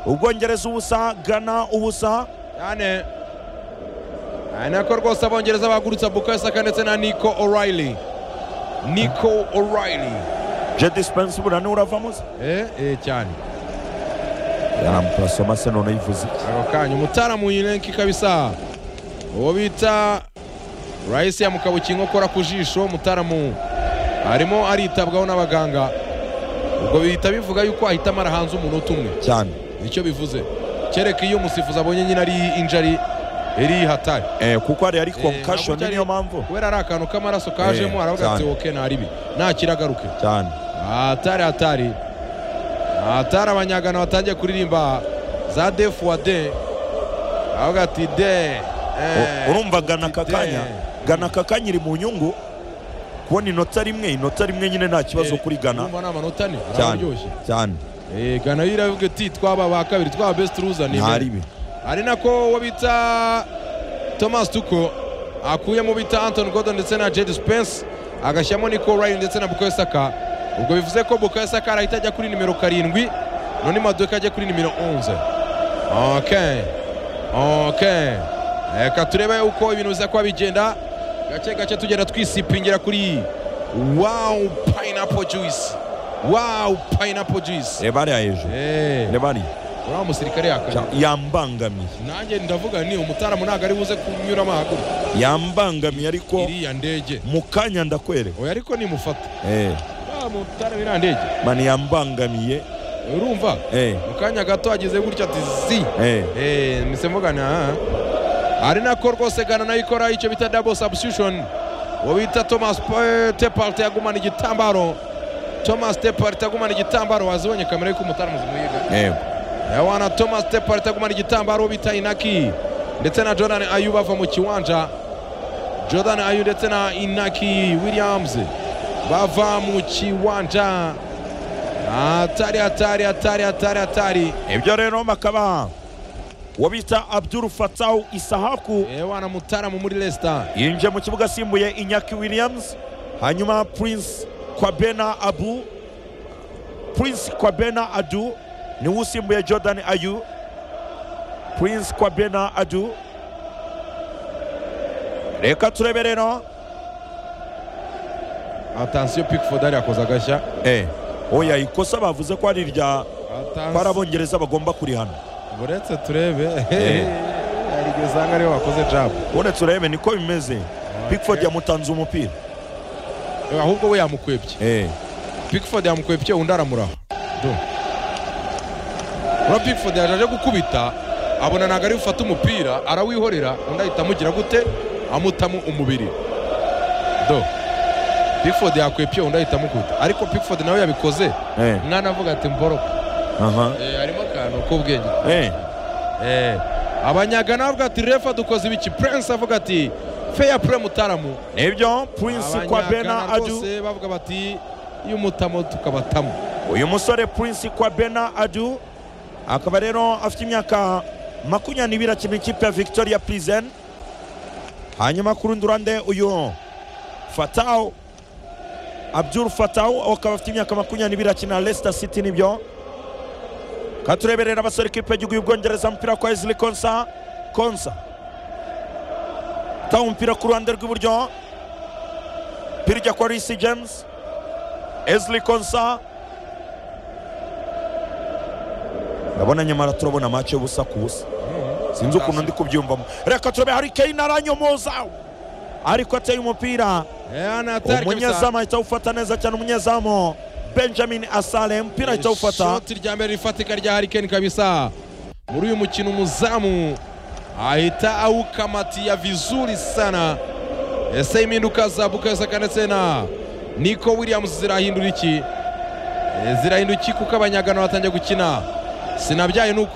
ubwongereza ubusa gana ubusa cyane aya nako rwose abongereza bahagurutsa bukayo saka ndetse na niko orayili niko orayili jedi sipensi buriya niwe uravamo se eh eh cyane yaramupasoma se none yivuze iki? ako kanya umutaalamu yinenki kabisa uwo bita rahisi yamukabukiye inkokora ku jisho umutaalamu arimo aritabwaho n'abaganga ubwo bihita bivuga yuko ahita amara hanze umunota umwe cyane nicyo bivuze kereka iyo umusifuzi abonye nyine ari injari iri hatari Eh, kuko hari ari Eh, konkashoni nabwo niyo mpamvu kubera ari akantu k'amaraso kajemo Eh, aravuga ati cyane. woke ntaribi ntakira agaruke cyane hatari hatari hatari abanyagano batangiye kuririmba za defuwade aravuga ati de U- urumva gana aka kanya gana aka kanya iri mu nyungu kubona inota rimwe inota rimwe nyine nta kibazo kuri gana urumva ni amanota ane cyane araryoshye cyane Eh, gana yo iravuga ati twaba ba kabiri twaba besite ruza ni nta ribi ari nako uwo bita thomas tuko akuyemo bita anton gordon ndetse na jedi spence agashyiramo nico ryan ndetse na bukayo saka ubwo bivuze ko bukayo saka arahita ajya kuri nimero karindwi none maduka ajya kuri nimero 11 ok ok reka turebe uko ibintu biza kuba bigenda gake gake tugenda twisipingira kuri wow pineapple juice wow pineapple juice reba hariya hejuru Eh, reba hariya uriya musirikare yakanye Cya- yambangamiye nanjye ndavuga ni umutaramu ntabwo ari buze kunyuramo ahaguru yambangamiye ariko iriya ndege mu kanya ndakwereka oya ariko nimufata Eh, ya mutaramu iriya ndege mani yambangamiye urumva Eh, mu kanya gato ageze gutya ati zi eh, Eh, mise mvugana ari nako rwose gana nayo ikora icyo bita double substitution uwo bita thomas Pe- tepalt yagumana igitambaro thomas tepalt agumana igitambaro wazibonye kamera y'uko umutaramu zimwiga eh, Yawana Thomas Tepar itagumana igitambaro bita Inaki ndetse na Jordan Ayu bava mu kiwanja Jordan Ayu ndetse na Inaki Williams bava mu kiwanja hatari hatari hatari hatari hatari ibyo rero bakaba uwo bita abduru fatahu isahaku Yawana Mutaramu muri Leicester yinjiye mu kibuga asimbuye inyaki williams hanyuma prince kwabena abu prince kwabena adu niwe usimbuye jordan ayu prince kwabena adu reka turebe rero attention Pickford ari akoza agashya eh, oya ikosa bavuze ko ari irya ko ari Attention. abongereza bagomba kurihana uretse turebe Eh. hari igihe usanga ariwe wakoze jab uretse urebe niko bimeze pickford yamutanze umupira Eh, ahubwo we yamukwebye eh, Pickford yamukwepye undi aramuraho Do. ura Pickford yaje aje gukubita abona ntabwo ari bufate umupira arawihorera undi ahita amugira gute amutamo umubiri do Pickford yakwepye undi ahita amukubita ariko Pickford nawe yabikoze eh, mwana avuga ati mboroka aha, harimo akantu k'ubwenge eh, Eh, abanyagana bavuga ati refa dukoze ibiki Prince avuga ati fair play mutaramu nibyo prince kwabena Abanyagana adu rwose bavuga bati iyo umutamo tukabatamo uyu musore prince kwabena adu akaba rero afite imyaka makumyabiri akina ikipe ya victoria prison hanyuma ku rundi ruhande uyu fatawu abdul fatawu akaba afite imyaka makumyabiri akina leicester city nibyo katureberera abasore ikipe y'igihugu y'ubwongereza umupira kwa ezili konsa konsa tawe umupira ku ruhande rw'iburyo umupira ujya kwa risi james ezili konsa ndabona nyamara turabona mace y'ubusa ku busa sinzi ukuntu ndi kubyumvamo reka turebe hari kane aranyomoza ariko ateye umupira umunyezamu umunyezamu ahita awufata neza cyane umunyezamu benjamin asale umupira ahita awufata shoti rya mbere rifatika rya harikeni kabisa muri uyu mukino umuzamu ahita awukamatiya vizuri sana ese impinduka za bukasaka ndetse na niko williams zirahindura iki Eh, zirahindura iki kuko abanyagano batangiye gukina sinabyaye ni uku